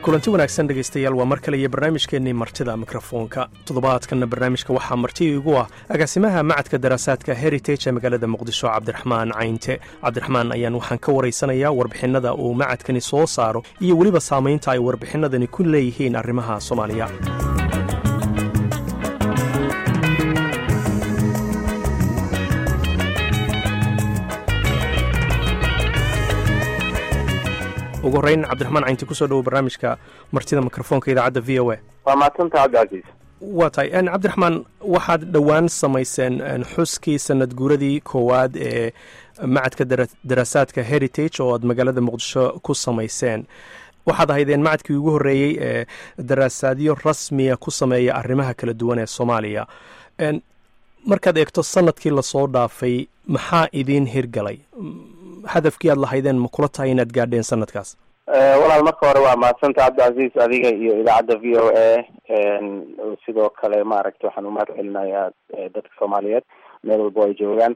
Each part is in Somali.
kulanti wanaagsan dhegaystayaal waa mar kale iyo barnaamijkeennii martida mikrofoonka toddobaadkanna barnaamijka waxaa marti igu ah agaasimaha macadka daraasaadka heritage ee magaalada muqdisho cabdiraxmaan caynte cabdiraxmaan ayaan waxaan ka waraysanayaa warbixinnada uu macadkani soo saaro iyo weliba saamaynta ay warbixinadani ku leeyihiin arrimaha soomaaliya ugu horreyn cabdiraxmaan caynti kusoo dhowo barnaamijka martida mikrofoonka idaacadda v o a waa mahadsanta cabdicasiis waa tahay cabdiraxmaan waxaad dhowaan samayseen xuskii sanad guuradii koowaad ee macadka daraasaadka heritage oo aad magaalada muqdisho ku samayseen waxaad ahaydeen macadkii ugu horreeyey ee daraasaadyo rasmiya ku sameeya arrimaha kala duwan ee soomaaliya markaad eegto sanadkii lasoo dhaafay maxaa idiin hirgalay hadafkii aad lahaydeen ma kula tahay inaad gaadheen sanadkaas walaal marka hore waa mahadsanta cabdicasiis adiga iyo idaacadda v o a sidoo kale maaragta waxaan umahad celinayaa dadka soomaaliyeed meel walbo ay joogaan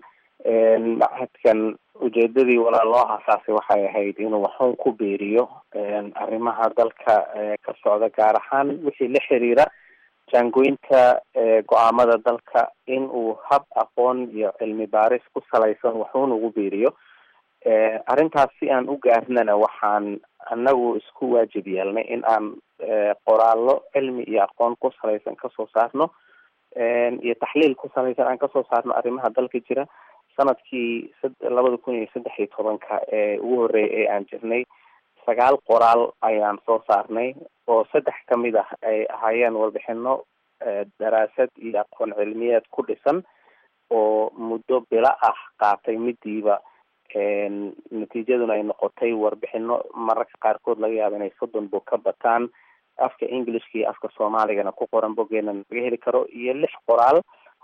macadkan ujeedadii walaal loo aasaasay waxay ahayd inuu waxuun ku beeriyo arrimaha dalka ka socda gaar ahaan wixii la xiriira jaangoynta go-aamada dalka in uu hab aqoon iyo cilmi baaris ku salaysan waxuun ugu beeriyo arrintaas si aan u gaarnana waxaan anagu isku waajib yeelnay in aan qoraallo cilmi iyo aqoon ku salaysan kasoo saarno iyo taxliil ku salaysan aan kasoo saarno arrimaha dalka jira sanadkii labada kun iyo saddex iyo tobanka ee ugu horreeyay ee aan jirnay sagaal qoraal ayaan soo saarnay oo saddex kamid ah ay ahaayeen warbixino daraasad iyo aqoon cilmiyeed ku dhisan oo muddo bilo ah qaatay midiiba natiijaduna ay noqotay warbixino mararka qaarkood laga yaaba inay soddon bog ka bataan afka englishka iyo afka soomaaligana ku qoran bogeena laga heli karo iyo lix qoraal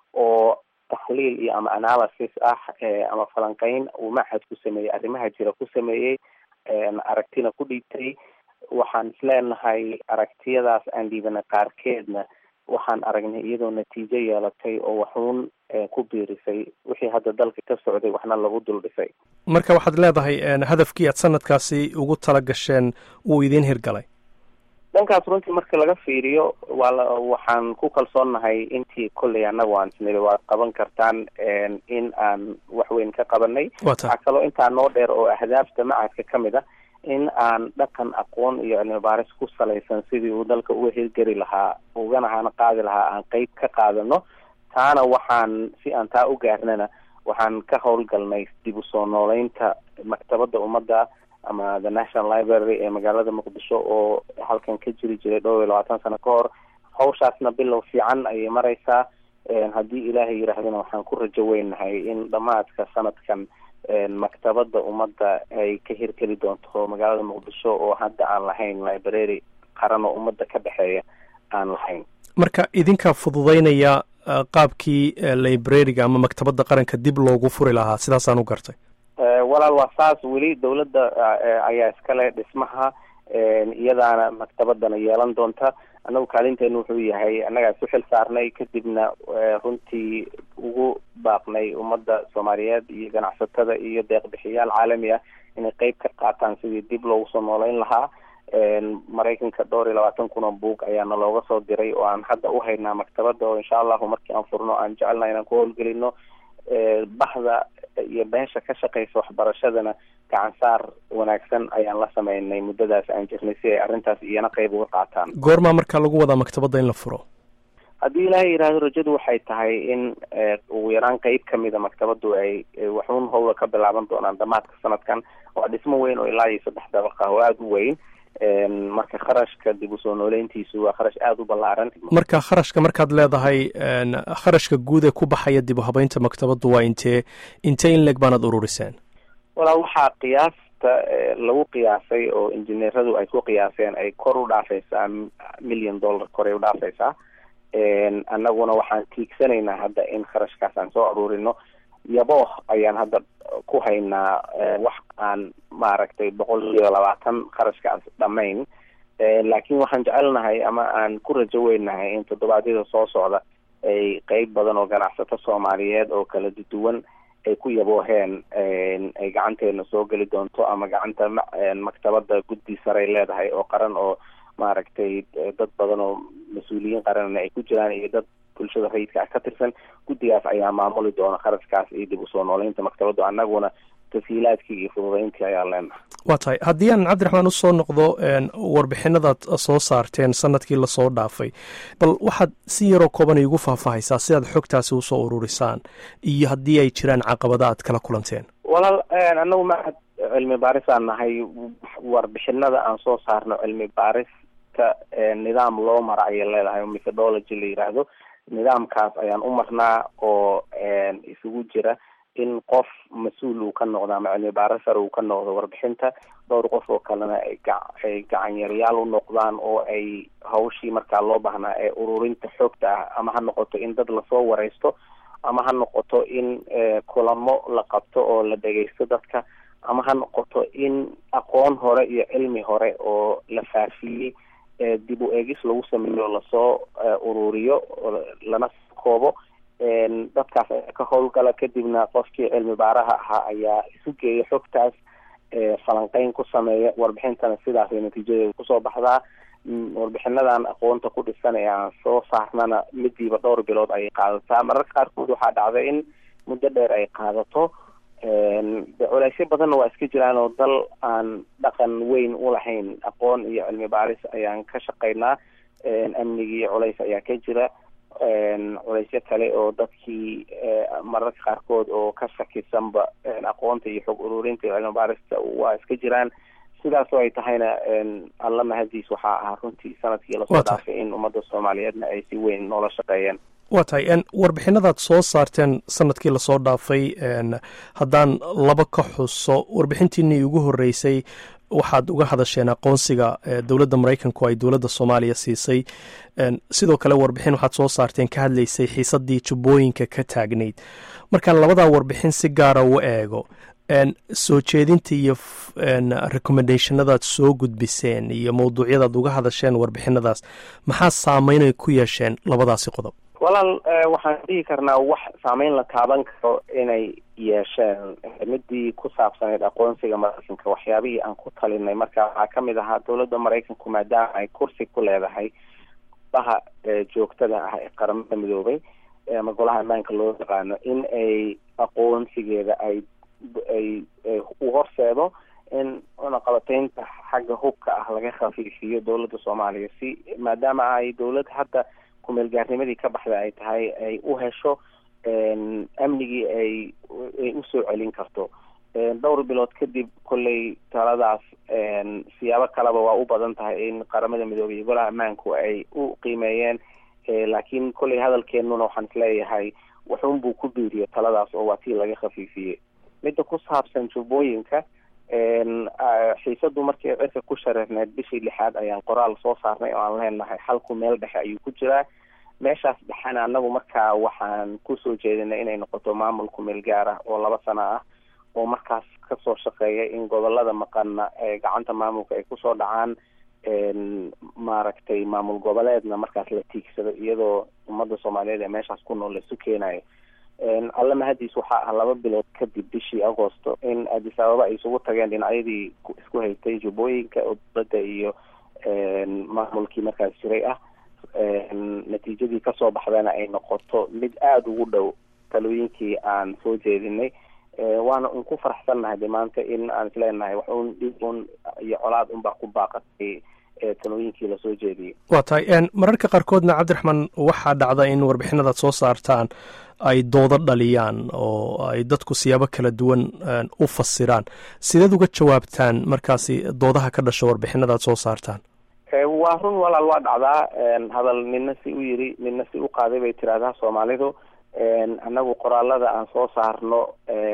oo taxliil iyo ama analysis ah ama falanqeyn uu machad ku sameeyey arrimaha jira ku sameeyey aragtina ku dhiibtay waxaan isleenahay aragtiyadaas aan dhiibana qaarkeedna waxaan aragnay iyadoo natiijo yeelatay oo waxuun ku biirisay wixii hadda dalka ka socday waxna lagu dul dhisay marka waxaad leedahay hadafkii aad sanadkaasi ugu tala gasheen wuu idiin hirgalay dhankaas runtii marka laga fiiriyo waa la waxaan ku kalsoonnahay intii kolley annagu aan isniri waad qaban kartaan in aan waxweyn ka qabanay waxaa kaloo intaa noo dheer oo ahdaafta macadka ka mid ah in aan dhaqan aqoon iyo cilmi baaris ku salaysan sidii uu dalka uga hirgeli lahaa ugana hana qaadi lahaa aan qeyb ka qaadano taana waxaan si aan taa u gaarnana waxaan ka howlgalnay dib u soo nooleynta maktabadda ummadda ama the national library ee magaalada muqdisho oo halkan ka jiri jiray dhowr iyo labaatan sano ka hor hawshaasna bilow fiican ayay mareysaa haddii ilaahay yidhaahdana waxaan ku rajo weynahay in dhamaadka sanadkan maktabadda ummadda ay ka hirgeli doonto magaalada muqdisho oo hadda aan lahayn library qaran oo ummadda ka dhexeeya aan lahayn marka idinkaa fududeynaya qaabkii librariga ama maktabadda qaranka dib loogu furi lahaa sidaasaan u gartay walaal waa saas weli dawladda ayaa iskale dhismaha iyadaana maktabadana yeelan doonta anagu kaalinteenu wuxuu yahay annagaa isu xil saarnay kadibna runtii ugu baaqnay ummadda soomaaliyeed iyo ganacsatada iyo deeqbixiyaal caalami ah inay qeyb ka qaataan sidii dib loogu soo nooleyn lahaa maraykanka dhowr iyo labaatan kun oo buug ayaana looga soo diray oo aan hadda u haynaa maktabadda oo insha allahu markii aan furno aan jecelna inaan ku howlgelino bahda iyo beesha ka shaqeysa waxbarashadana gacan saar wanaagsan ayaan la sameynay muddadaas aan jirnay si ay arrintaas iyana qeyb uga qaataan goormaa markaa lagu wadaa maktabadda in la furo haddii ilaahay yidhaahdo rajadu waxay tahay in ugu yaraan qeyb kamida maktabaddu ay waxuun howla ka bilaaban doonaan dhamaadka sanadkan waa dhismo weyn oo ilaa iyo saddex dabaq ah oo aada u weyn marka kharashka dib usoo nooleyntiisu waa kharash aada u ballaaran marka kharashka markaad leedahay kharashka guud ee ku baxaya dib u habeynta maktabaddu waa intee intee in leeg baanaad ururiseen walaa waxaa qiyaasta lagu qiyaasay oo injineeradu ay ku qiyaaseen ay kor u dhaafaysaa million dollar koray u dhaafaysaa annaguna waxaan tiigsanaynaa hadda in kharashkaas aan soo aruurino yabo ayaan hadda ku haynaa wax aan maaragtay boqol iyo labaatan kharashkaas dhamayn laakiin waxaan jecelnahay ama aan ku rajo weynahay in toddobaadyada soo socda ay qeyb badan oo ganacsato soomaaliyeed oo kala duwan ay ku yabooheen ay gacanteena soo geli doonto ama gacanta maktabada guddi saray leedahay oo qaran oo maaragtay dad badan oo mas-uuliyiin qaranna ay ku jiraan iyo dad bulshada rayidka ah ka tirsan guddigaas ayaa maamuli doona kharashkaas iyo dib usoo nooleynta maktabaddu annaguna tashiilaadkii iyo fududeyntii ayaa leenahay waa tahay haddii aan cabdiraxmaan usoo noqdo warbixinadaad soo saarteen sanadkii lasoo dhaafay bal waxaad si yaroo kooban iigu faahfaahaysaa sidaad xogtaasi usoo ururisaan iyo haddii ay jiraan caqabada aad kala kulanteen walaal anagu mahad cilmi baarisaan nahay warbixinada aan soo saarno cilmi baarista nidaam loo mara ayay leedahay methodology la yiraahdo nidaamkaas ayaan u marnaa oo isugu jira in qof mas-uul uu ka noqdo ama cilmi baarisar uu ka noqdo warbixinta dhowr qof oo kalena ay ay gacanyaryaal u noqdaan oo ay hawshii markaa loo baahnaa ee ururinta xogta ah ama ha noqoto in dad lasoo wareysto ama ha noqoto in kulamo la qabto oo la dhegeysto dadka ama ha noqoto in aqoon hore iyo cilmi hore oo la faafiyey dib u eegis lagu sameeyo lasoo ururiyo lana koobo dadkaas ayaa ka howlgala kadibna qofkii cilmi baaraha ahaa ayaa isu geeya xogtaas falanqeyn ku sameeya warbixintana sidaasay natiijadeeda kusoo baxdaa warbixinadan aqoonta ku dhisan ee aan soo saarnana midiiba dhowr bilood ayay qaadataa mararka qaarkood waxaa dhacda in muddo dheer ay qaadato culeysyo badanna waa iska jiraan oo dal aan dhaqan weyn u lahayn aqoon iyo cilmi baaris ayaan ka shaqaynaa amnigii culeys ayaa ka jira culeysyo kale oo dadkii mararka qaarkood oo ka shakisanba aqoonta iyo xog ururinta iyo cilmi baarista waa iska jiraan sidaasoo ay tahayna alla mahadiis waxaa ahaa runtii sanadkii lasoo dhaafay in ummadda soomaaliyeedna ay si weyn noola shaqeeyeen waa tahay warbixinadaad soo saarteen sanadkii lasoo dhaafay haddaan laba ka xuso warbixintiinii ugu horreysay waxaad uga hadasheen aqoonsiga dowladda maraykanku ay dowladda soomaaliya siisay sidoo kale warbixin waxaad soo saarteen ka hadlaysay xiisaddii jubbooyinka ka taagnayd markaan labadaa warbixin si gaara u eego soo jeedinta iyo recommendationadaad soo gudbiseen iyo mawduucyadaad uga hadasheen warbixinadaas maxaa saameynay ku yeesheen labadaasi qodob walaal waxaan dhihi karnaa wax saameyn la taaban karo inay yeesheen midii ku saabsaneyd aqoonsiga maraykanka waxyaabihii aan ku talinay marka waxaa kamid ahaa dowladda maraykanku maadaama ay kursi ku leedahay golaha joogtada ah ee qaramada midoobay ama golaha ammaanka loo yaqaano in ay aqoonsigeeda ay ay u horseedo in cunaqabateynta xagga hubka ah laga khafiifiyo dowladda soomaaliya si maadaama ay dowlad hadda kumeelgaarnimadii ka baxda ay tahay ay u hesho amnigii ay ay usoo celin karto dhowr bilood kadib kolley taladaas siyaabo kaleba waa u badan tahay in qaramada midoobay iyo golaha ammaanku ay u qiimeeyeen laakiin kolley hadalkeenuna waxaan isleeyahay waxunbuu ku biiriyo taladaas oo waa tii laga khafiifiyey midda ku saabsan jubbooyinka xiisadu markii cirka ku shareerneed bishii lixaad ayaan qoraal soo saarnay oo aan leenahay xalku meel dhexe ayuu ku jiraa meeshaas dhexena anagu markaa waxaan kusoo jeedinay inay noqoto maamulku meel gaar ah oo laba sano ah oo markaas kasoo shaqeeya in gobolada maqanna ee gacanta maamulka ay kusoo dhacaan maaragtay maamul goboleedna markaas la tiigsado iyadoo ummadda soomaaliyeed ee meeshaas ku nool laisu keenayo alla mahadiis waxaa ah laba bilood kadib bishii agosto in addis ababa ay isugu tageen dhinacyadii isku haytay jubbooyinka oo dowladda iyo maamulkii markaas jiray ah natiijadii kasoo baxdana ay noqoto mid aada ugu dhow talooyinkii aan soo jeedinay waana un ku faraxsannahay de maanta in aan isleenahay wax un dhib un iyo colaad unbaa ku baaqatay talooyinkii lasoo jeediyey waa tahay mararka qaarkoodna cabdiraxmaan waxaa dhacda in warbixinadaad soo saartaan ay doodo dhaliyaan oo ay dadku siyaabo kala duwan u fasiraan sideed uga jawaabtaan markaasi doodaha ka dhasha warbixinadaad soo saartaan waa run walaal waa dhacdaa hadal nina si u yiri nina si u qaaday bay tiraahdaa soomaalidu annagu qoraalada aan soo saarno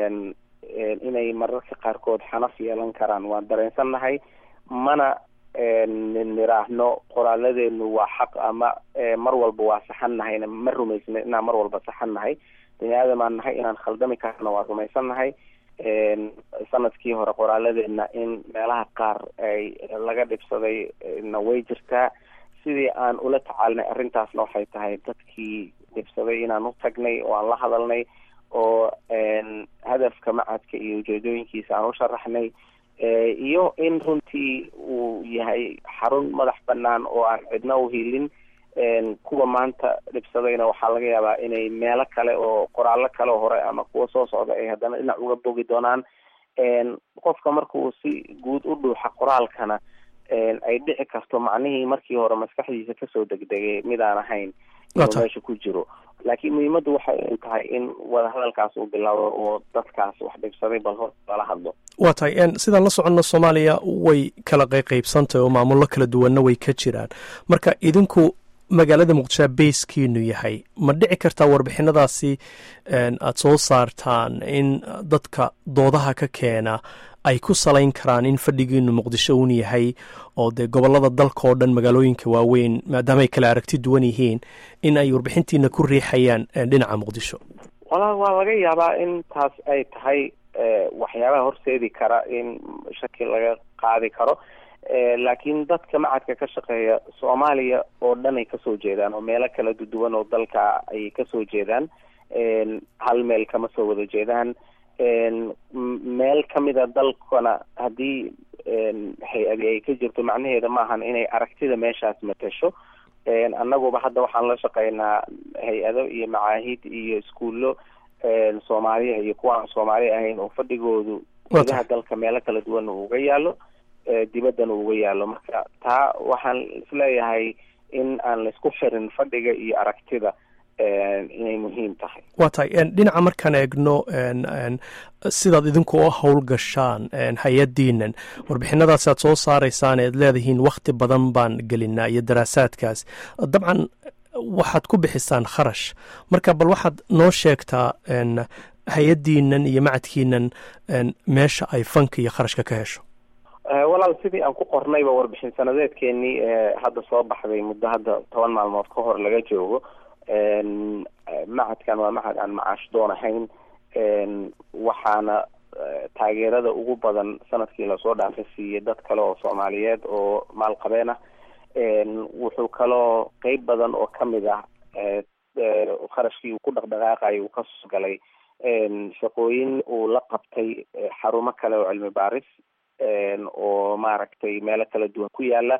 inay mararka qaarkood xanaf yeelan karaan waan dareensannahay mana niraahno qoraaladeenu waa xaq ama mar walba waa saxan nahayna ma rumaysna inaan mar walba saxan nahay bini aadamaan nahay inaan khaldami karna waa rumaysannahay sanadkii hore qoraaladeena in meelaha qaar ay laga dhibsaday na way jirtaa sidii aan ula tacaalinay arrintaasna waxay tahay dadkii dhibsaday inaan u tagnay oo aan la hadalnay oo hadafka macadka iyo ujeedooyinkiisa aan u sharaxnay iyo in runtii uu yahay xarun madax banaan oo aan cidna uhiilin kuwa maanta dhibsadayna waxaa laga yaabaa inay meelo kale oo qoraallo kale hore ama kuwa soo socda ay haddana dhinac uga bogi doonaan qofka markuu si guud u dhuuxa qoraalkana ay dhici karto macnihii markii hore maskaxdiisa kasoo degdegay mid aan ahayn inuu meesha ku jiro laakiin muhiimaddu waxay tahay in wadahadalkaas uu bilaabo oo dadkaas wax dhibsaday bal hor lala hadlo waa tahay sidaan la soconno soomaaliya way kala qayqaybsantahy oo maamullo kala duwanna way ka jiraan marka idinku magaalada muqdishoa bayskiinu yahay ma dhici kartaa warbixinadaasi aada soo saartaan in dadka doodaha ka keena ay ku salayn karaan in fadhigiinu muqdisho uun yahay oo dee gobollada dalka oo dhan magaalooyinka waaweyn maadaama ay kala aragti duwan yihiin in ay warbixintiina ku riixayaan dhinaca muqdisho wala waa laga yaabaa in taas ay tahay waxyaabaha horseedi kara in shaki laga qaadi karo laakiin dadka macadka ka shaqeeya soomaaliya oo dhan ay kasoo jeedaan oo meelo kala duwan oo dalka ayay kasoo jeedaan hal meel kama soo wada jeedaan meel kamida dalkana haddii hay-adi ay ka jirto macnaheeda maahan inay aragtida meeshaas matasho annaguba hadda waxaan la shaqeynaa hay-ado iyo macaahid iyo iskuullo soomaaliya iyo kuwa aan soomaali ahayn oo fadhigoodu gudaha dalka meelo kala duwan uu uga yaalo dibaddana uga yaalo marka taa waxaan isleeyahay in aan laisku xirin fadhiga iyo aragtida inay muhiim tahay waa tahay dhinaca markaan eegno sidaad idinku u howlgashaan hay-addiinan warbixinadaas aad soo saaraysaan ead leedihiin wakhti badan baan gelinaa iyo daraasaadkaas dabcan waxaad ku bixisaan kharash marka bal waxaad noo sheegtaa hay-addiinan iyo macadkiinan meesha ay fanka iyo kharashka ka hesho walaal sidii aan ku qornayba warbixin sanadeedkeenii hadda soo baxday muddo hadda toban maalmood ka hor laga joogo macadkan waa macad aan macaash doon ahayn waxaana taageerada ugu badan sanadkii lasoo dhaafa siiyey dad kale oo soomaaliyeed oo maalqabeen ah wuxuu kaloo qeyb badan oo kamid ah kharashkii uu ku dhaqdhaqaaqayo uu kasoo galay shaqooyin uu la qabtay xarumo kale oo cilmi baaris oo maaragtay meelo kala duwan ku yaala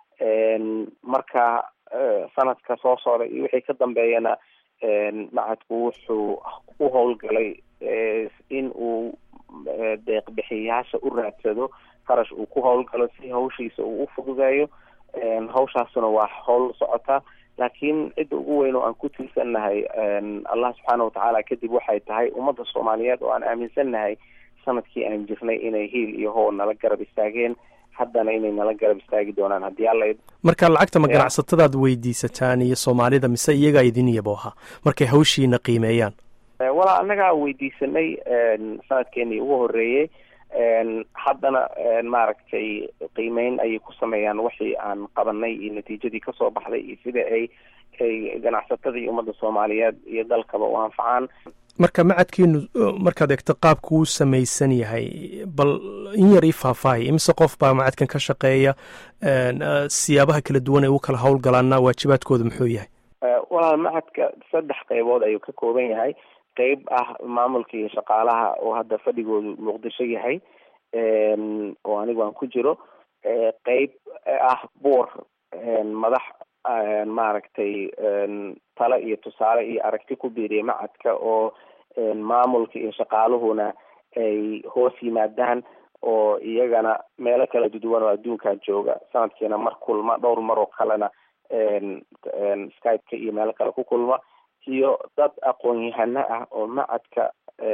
marka sanadka soo socda iyo wixii ka dambeeyana macadku wuxuu u howlgalay in uu deeqbixiyaasha u raadsado qarash uu ku howlgalo si hawshiisa uu u fududeeyo hawshaasuna waa howl socota laakiin cidda ugu weyn oo aan ku tiirsannahay allah subxaana watacaala kadib waxay tahay ummadda soomaaliyeed oo aan aaminsannahay sanadkii aan jirnay inay hiil iyo how nala garab istaageen haddana inay nala garab istaagi doonaan haddii alla marka lacagta ma ganacsatadaad weydiisataan iyo soomaalida mise iyagaa idin yabooha markay hawshiina qiimeeyaan walaa annagaa weydiisanay sanadkeenii ugu horeeyey haddana maaragtay qiimeyn ayay ku sameeyaan wixii aan qabanay iyo natiijadii kasoo baxday iyo sida ay ay ganacsatada iyo ummadda soomaaliyeed iyo dalkaba u anfacaan marka macadkiinu markaad eegto qaabku uu samaysan yahay bal in yar ii faahfaahay imise qof baa macadkan ka shaqeeya siyaabaha kala duwan ay u kala howlgalaana waajibaadkooda muxuu yahay walaal macadka saddex qeybood ayuu ka kooban yahay qeyb ah maamulka iyo shaqaalaha oo hadda fadhigoodu muqdisho yahay oo anigu aan ku jiro qeyb ah boor madax maaragtay tale iyo tusaale iyo aragti ku biiriya macadka oo maamulka iyo shaqaaluhuna ay hoos yimaadaan oo iyagana meelo kala duwan oo adduunkaa jooga sanadkiina mar kulma dhowr mar oo kalena skypeka iyo meelo kale ku kulma iyo dad aqoon-yahano ah oo macadka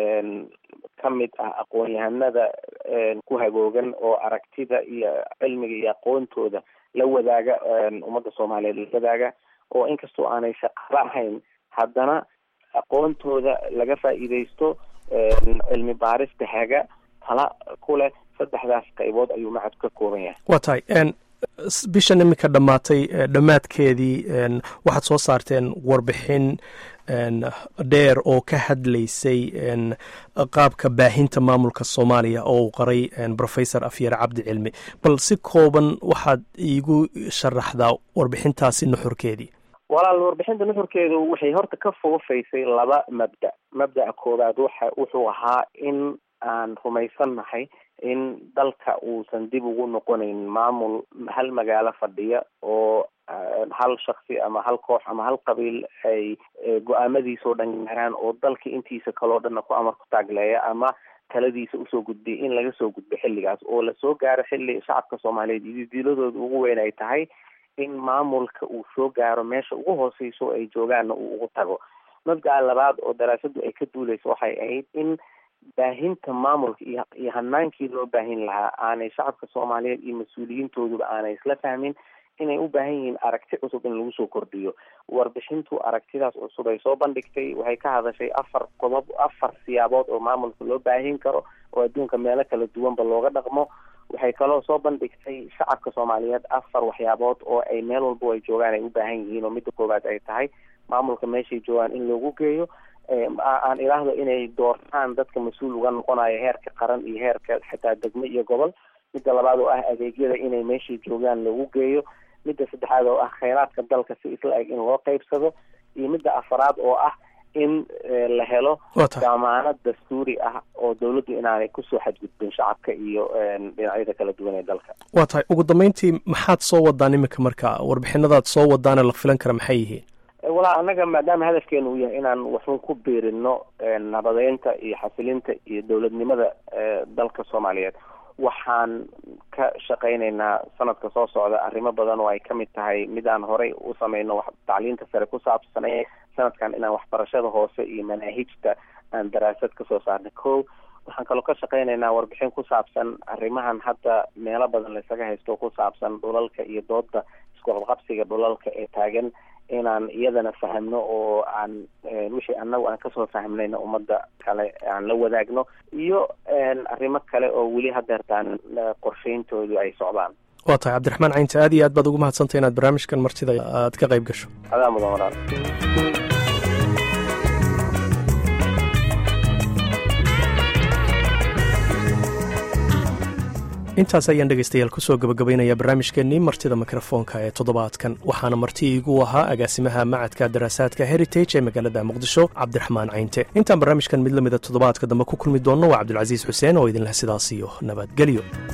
ka mid ah aqoon-yahanada ku hagoogan oo aragtida iyo cilmiga iyo aqoontooda la wadaaga ummadda soomaaliyeed la wadaaga oo inkastoo aanay shaqaalo ahayn haddana aqoontooda laga faa'iidaysto cilmi baarista haga tala ku leh saddexdaas qaybood ayuu macadku ka kooban yahay waa tahay bishan iminka dhammaatay dhammaadkeedii waxaad soo saarteen warbixin dheer oo ka hadlaysay qaabka baahinta maamulka soomaaliya oo uu qoray professor afyar cabdi cilmi bal si kooban waxaad iigu sharaxdaa warbixintaasi nuxurkeedii walaal warbixinta nuxurkeedu waxay horta ka foofaysay laba mabda mabda'a koowaad waxa wuxuu ahaa in aan rumaysannahay in dalka uusan dib ugu noqonayn maamul hal magaalo fadhiya oo hal shaksi ama hal koox ama hal qabiil ay go-aamadiisao dhan gaaraan oo dalka intiisa kaleo dhanna ku amar ku taagleeya ama taladiisa usoo gudbiya in laga soo gudbo xilligaas oo lasoo gaaro xilli shacabka soomaaliyeed iyo diiladooda ugu weyn ay tahay in maamulka uu soo gaaro meesha ugu hooseyso ay joogaanna uu ugu tago mabdaca labaad oo daraasadu ay ka duuleyso waxay ahayd in baahinta maamulka iyo iyo hanaankii loo baahin lahaa aanay shacabka soomaaliyeed iyo mas-uuliyiintooduba aanay isla fahmin inay u baahan yihiin aragti cusub in lagu soo kordhiyo warbixintu aragtidaas cusub ay soo bandhigtay waxay ka hadashay afar qodob afar siyaabood oo maamulka loo baahin karo oo adduunka meelo kala duwanba looga dhaqmo waxay kaloo soo bandhigtay shacabka soomaaliyeed afar waxyaabood oo ay meel walbo ay joogaan ay u baahan yihiin oo midda koowaad ay tahay maamulka meeshay joogaan in loogu geeyo aan ilaahdo inay doortaan dadka mas-uul uga noqonayo heerka qaran iyo heerka xitaa degmo iyo gobol midda labaad oo ah adeegyada inay meeshay joogaan loogu geeyo midda saddexaad oo ah kheyraadka dalka si isla eg in loo qeybsado iyo midda afaraad oo ah in la helo damaanad dastuuri ah oo dawladdu inaanay kusoo xadgudbin shacabka iyo dhinacyada kala duwan ee dalka waa tahay ugu dambeyntii maxaad soo wadaan iminka marka warbixinadaad soo wadaane la filan kara maxay yihiin walaa annaga maadaama hadafkeenu uu yahay inaan waxun ku biirino nabadeynta iyo xasilinta iyo dowladnimada dalka soomaaliyeed waxaan ka shaqaynaynaa sanadka soo socda arrimo badan oo ay kamid tahay mid aan horey u sameyno wax tacliinta sare ku saabsanay sanadkan inaan waxbarashada hoose iyo manaahijta aan daraasad kasoo saarna ko waxaan kaloo ka shaqaynaynaa warbixin ku saabsan arrimahan hadda meelo badan laysaga haysto ku saabsan dhulalka iyo dooda iskuqabqabsiga dhulalka ee taagan inaan iyadana fahmno oo aan wixii anagu aan kasoo fahmnayna ummadda kale aan la wadaagno iyo arrimo kale oo weli hadeertaan qorsheyntoodu ay socdaan waa tahay cabdiraxmaan caynte aad iyo aad baad ugu mahadsantay inaad barnaamijkan martida aad ka qayb gasho adaa mudan walaal intaas ayaan dhegaystayaal kusoo gabagabaynaya barnaamijkeennii martida mikrofoonka ee toddobaadkan waxaana marti iigu ahaa agaasimaha macadka daraasaadka heritage ee magaalada muqdisho cabdiraxmaan caynte intaan barnaamijkan mid lamida toddobaadka dambe ku kulmi doonno waa cabdulcasiis xuseen oo idinleh sidaas iyo nabadgelyo